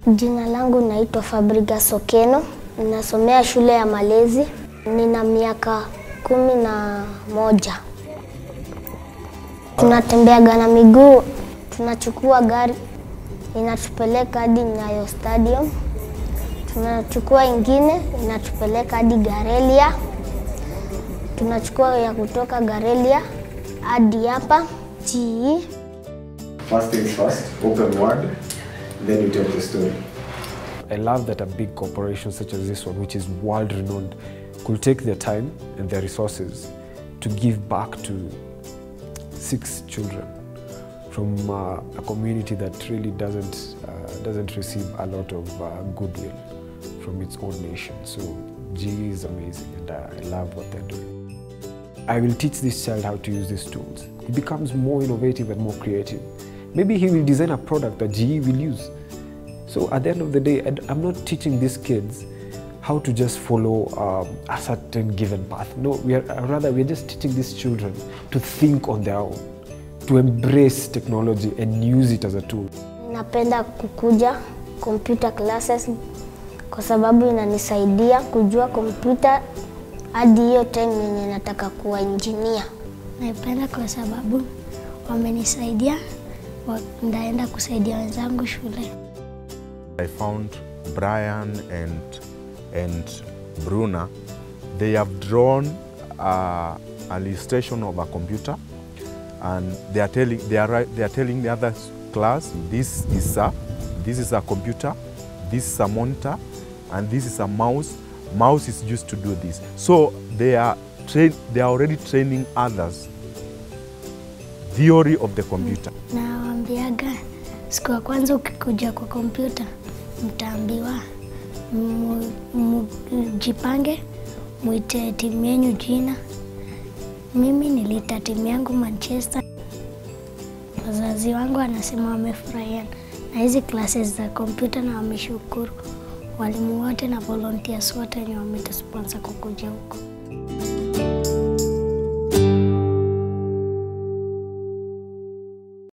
Jina langu naitwa Fabriga Sokeno, ninasomea shule ya malezi, nina miaka kumi na moja. Tunatembeaga na miguu, tunachukua gari inatupeleka hadi Nyayo Stadium, tunachukua ingine inatupeleka hadi Garelia, tunachukua ya kutoka Garelia hadi hapa GE. First things first, open word, then you tell the story. I love that a big corporation such as this one, which is world renowned, could take their time and their resources to give back to six children from uh, a community that really doesn't, uh, doesn't receive a lot of uh, goodwill from its own nation. So GE is amazing and uh, I love what they're doing. I will teach this child how to use these tools. He becomes more innovative and more creative. Maybe he will design a product that GE will use. So at the end of the day, I- I'm not teaching these kids how to just follow um, a certain given path. No, we are uh, rather we're just teaching these children to think on their own, to embrace technology and use it as a tool. Napenda kukuja computer classes kwa sababu inanisaidia kujua kompyuta hadi hiyo time yenye nataka kuwa engineer. Naipenda kwa sababu wamenisaidia, wa- ndaenda kusaidia wenzangu shule. I found Brian and and Bruna. They have drawn uh, an illustration of a computer, and they are telling they are ri- they are telling the other class this is a this is a computer, this is a monitor, and this is a mouse. Mouse is used to do this. So they are train they are already training others theory of the computer. Nawaambiaga siku ya kwanza ukikuja kwa kompyuta, mtaambiwa mu- mu- mjipange, mwite timu yenyu jina. Mimi niliita timu yangu Manchester. Wazazi wangu wanasema wamefurahia na hizi classes za kompyuta na wameshukuru walimu wote na volunteers wote wenye wametusponsor kukuja huko.